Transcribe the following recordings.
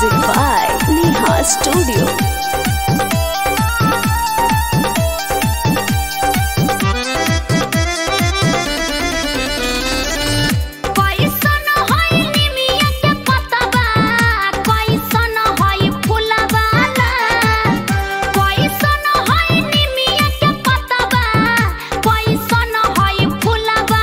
Music by Neha Studio. कैसन हई निमिया के पतबा कैसन हई फुलबा कैसन हई निमिया के पतबा कैसन हई फुलबा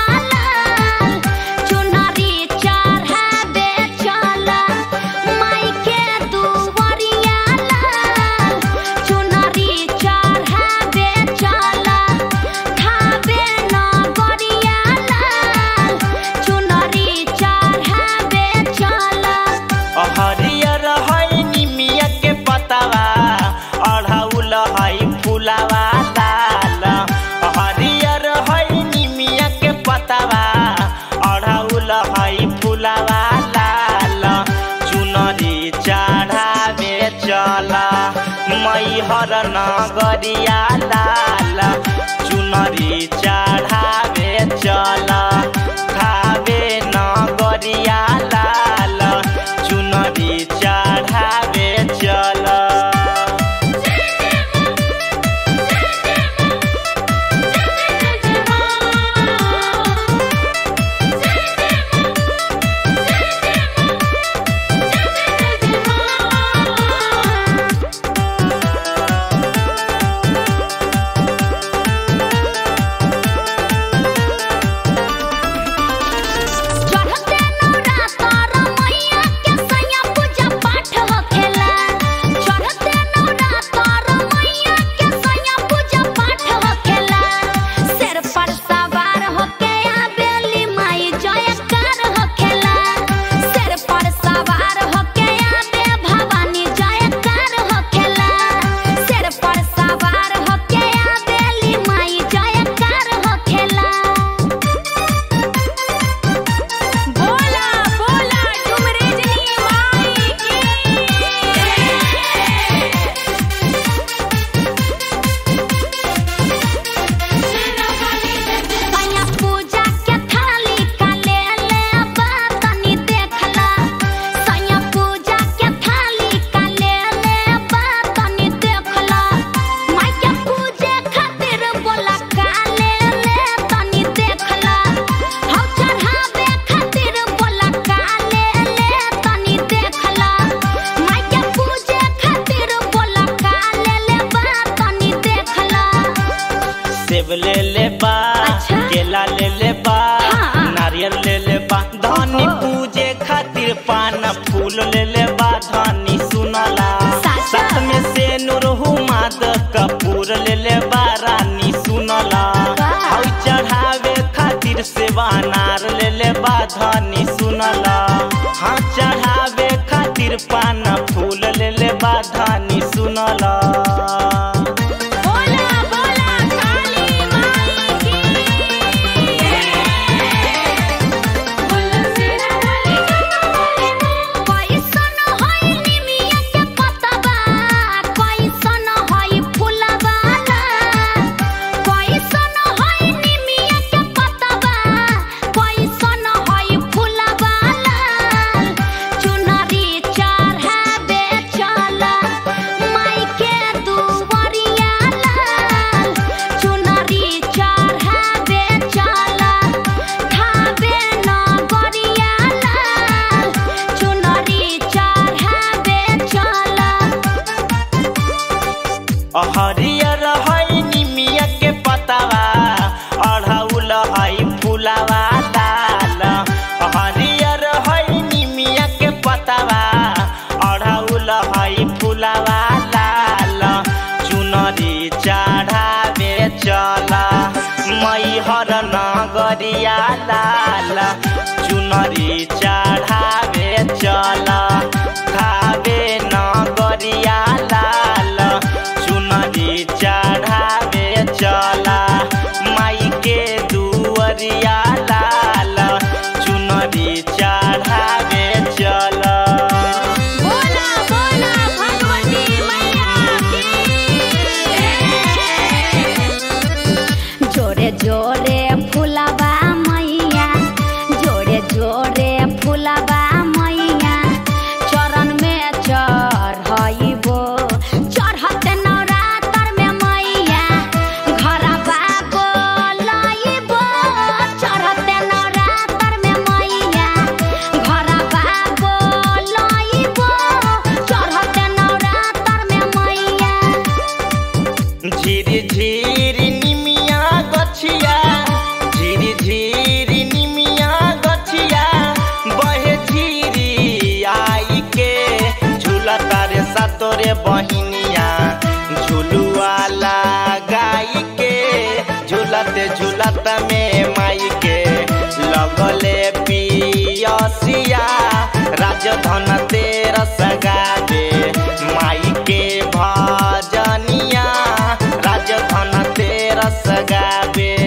चुनरी चढ़ाबे चला माई के दुवरिया चुनरी चढ़ाबे चला खाबे नगरिया चुनरी चढ़ाबे चला हरियर है निमिया के पतवा अढ़ौल है फुलवा लाल हरियर है निमिया के पतवा अढ़ौल है फुलवा लाल चुनरी चढ़ावे चल मैहर नगरिया लाल चुनरी चढ़ावे चल खावे नगरिया लाल चुनरी चढ़ावे चल चढ़ते नवरातर मैया के सैया पूजा पाठ होखेला चढ़ते नवरातर मैया के सैया पूजा पाठ होखेला सिर पर सवार होके आबेली माई जयकार होखेला सिर पर सवार होके आबे भवानी जयकार होखेला सिर पर सवार होके आबेली माई जयकार होखेला बोला बोला डुमरेजनी माई की सैया पूजा के थाली का ले ले बा तनी देखला सैया पूजा के थाली का ले ले बा तनी देखला माई के पूजे खातिर बोला का ले ले तनी देखला हौ चढ़ावे खातिर बोला का ले ले तनी देखला माई के पूजे खातिर बोला का ले ले बा तनी देखला सेब ले ले बा अच्छा। केला ले ले बा हाँ। नारियल ले ले बा धनी पूजे खातिर पान फूल ले ले बा धनी सुनला साचा। साथ में से नुरहु माद कपूर ले ले बा रानी सुनला वाह। हौ चढ़ावे खातिर सेवा नार ले ले बा धनी सुनला हाँ चढ़ावे खातिर पान फूल ले ले बा धनी सुनला बोला बोला काली माई की बोला सिरा वाली कैसन हई निमिया के पतबा कैसन हई फुलबा कैसन हई निमिया के पतबा कैसन हई फुलबा चुनरी चढ़ाबे चला माई के दुवरिया चुनरी चढ़ाबे चला खाबे नगरिया चुनरी चढ़ाबे चला हरियर है निमिया के पतवा अढ़ौल है फुलवा लाल हरियर है निमिया के पतवा अढ़ौल है फुलवा लाल चुनरी चढ़ावे चल मैहर नगरिया लाल चुनरी चढ़ावे चल खावे नगरिया लाल चुनरी चढ़ावे चला माई के दुअरिया लाल चुनरी चढ़ावे चला बोला बोला भगवती मैया की जोरे जोरे फुलबा मैया जोरे जोरे फुलबा मैया झिरी झिरी निमिया गछिया झिरी झिरी निमिया गछिया बहे झिरी आई के झूला तारे सातोरे बहिनिया झुलुआ लगाई के झूलते झूलत में माई के लगले पियसिया राजधन तेरा सगावे माई के भजनिया राजधन तेरा सगावे